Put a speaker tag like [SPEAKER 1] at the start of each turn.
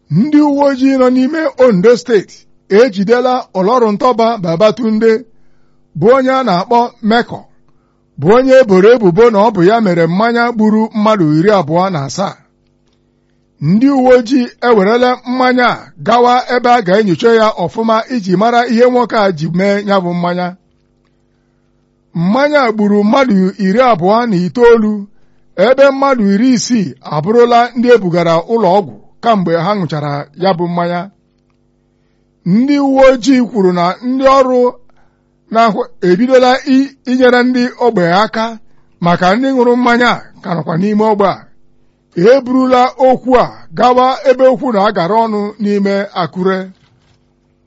[SPEAKER 1] ndị uwe ojii nọ n'ime Ondo steeti ejidela Ọlọrụntọba Babatunde bụ onye a na-akpọ Mekọ bụ onye eboro ebubo na ọ bụ ya mere mmanya gburu mmadụ iri abụọ na asaa ndị uwe ojii ewerela mmanya a gawa ebe a ga-enyocha ya ọfụma iji mara ihe nwoke a ji mee ya bụ mmanya mmanya gburu mmadụ iri abụọ na itoolu ebe mmadụ iri isii abụrụla ndị ebugara ụlọ ọgwụ kamgbe ha ṅụchara ya bụ mmanya ndị uwe ojii kwuru na ndị ọrụ na-ahụ ebidola inyere ndị ogbe aka maka ndị ṅụrụ mmanya ka nọkwa n'ime ogbe a eburula okwu a gawa ebe okwu na-agara ọnụ n'ime Akure